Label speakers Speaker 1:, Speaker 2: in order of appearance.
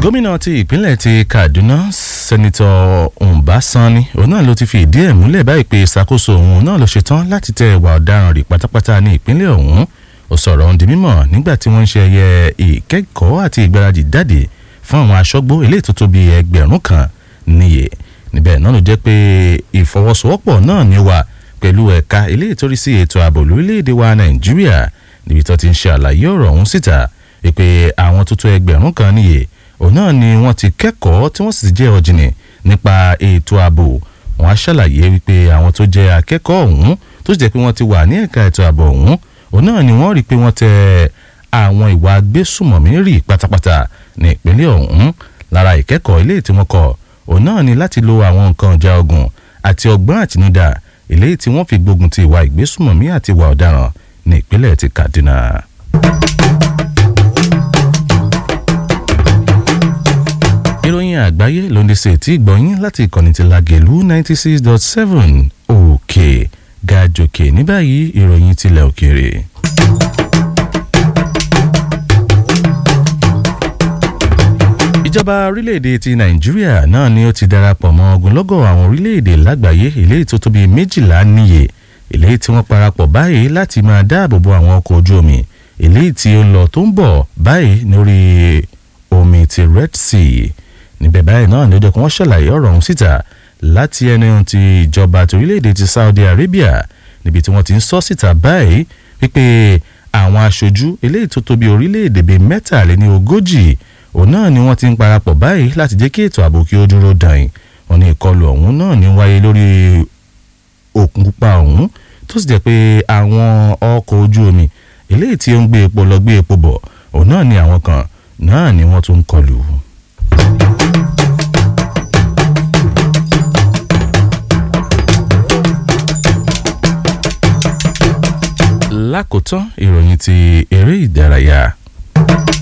Speaker 1: gómìnà ti ìpínlẹ̀ ti kaduna sẹ́nitọ́ ọ̀nbásánni òun náà ló ti fi ìdí ẹ̀ múlẹ̀ báyìí pé ìṣàkóso òun náà ló ṣetán láti tẹ ìwà ọ̀daràn rí pátápátá ní ìpínlẹ̀ ọ̀hún ó sọ̀rọ̀ ohun di mímọ̀ nígbà tí wọ́n ń ṣe ẹyẹ ìkẹ́kọ̀ọ́ àti ìgbáradì jáde fún àwọn aṣọ́gbó eléyìí tó tó bíi ẹgbẹ̀rún kan níye níbẹ̀ náà ló jẹ́ pé ìfọwọ́sowọ́pọ̀ náà ní wà pẹ̀lú ẹ̀ka eléyìí tó rí sí ètò ààbò lórílẹ̀‐èdè wa nàìjíríà níbi tó ti ń ṣe àlàyé ọ̀rọ̀ ọ̀hún síta pé àwọn tó tó ẹgbẹ̀rún kan níye òun náà ni wọ́n ti kẹ́kọ̀ọ́ tí wọ́n sì ti jẹ́ ọ̀jìnì nípa ètò ààbò wọn á ṣàlàyé wípé àwọn tó jẹ́ akẹ́kọ̀ọ́ ọ̀hún tó sì jẹ́ pé wọ́n ti wà ní ẹ̀ka ètò ààbò ọ̀hún òun náà ni wọ́n rí i pé wọ́n tẹ àwọn ìwà agbésùmọ̀mí rì pátápátá ní ìpínlẹ̀ ọ̀hún lára ìkẹ́kọ̀ọ́ ilé tí wọ́n kọ́ òun náà ni láti lo àwọn nǹkan ọjà ogun àti ọgbọ́n àtinúdá eléyìí tí wọ́n fi gbógun ti ìwà ìgbésùmọ̀mí àti ìwà ọ̀daràn ní ìpínlẹ̀ ti kaduna. ìròyìn àgbáyé ló ń di sí etí ìgbọ̀nyín láti ìkànnì ti lagelu ninety six dot seven òkè gàjòkè ní báyìí ìròyìn tilẹ̀ òkèèrè. ìjọba orílẹ̀-èdè ti nàìjíríà náà ni ó ti darapọ̀ mọ́ ogunlọ́gọ̀ àwọn orílẹ̀-èdè lágbàáyé eléyìí tó tóbi méjìlá níye eléyìí tí wọ́n parapọ̀ báyìí láti máa dáàbò bo àwọn ọkọ̀ ojú omi eléyìí tí ó lọ tó ń bọ̀ báyìí lórí omi ti red sea níbẹ̀ báyìí náà ni ó jẹ́ kí wọ́n ṣàlàyé ọ̀rọ̀ ọ̀hún síta láti ẹni ti ìjọba ti orílẹ̀-èdè ti saudi arabia níbi tí wọ́n ti ń sọ síta báyìí wípé àwọn aṣojú eléyìí tó tóbi orílẹ̀-èdè bíi mẹ́tàléní ogójì òun náà ni wọ́n ti ń parapọ̀ báyìí láti jẹ́ kí ètò ààbò kí ó dúró dàn wọ́n ní ìkọlù ọ̀hún náà ní wáyé lórí òkun pupa ọ̀hún tó sì jẹ́ pé àwọn ọkọ̀ ojú omi eléyìí tí ó ń gbé epo lọ gbé epo bọ̀ òun náà ni àwọn kan náà ni wọ́n tún ń kọlù. lákòótán ìròyìn ti eré ìdárayá.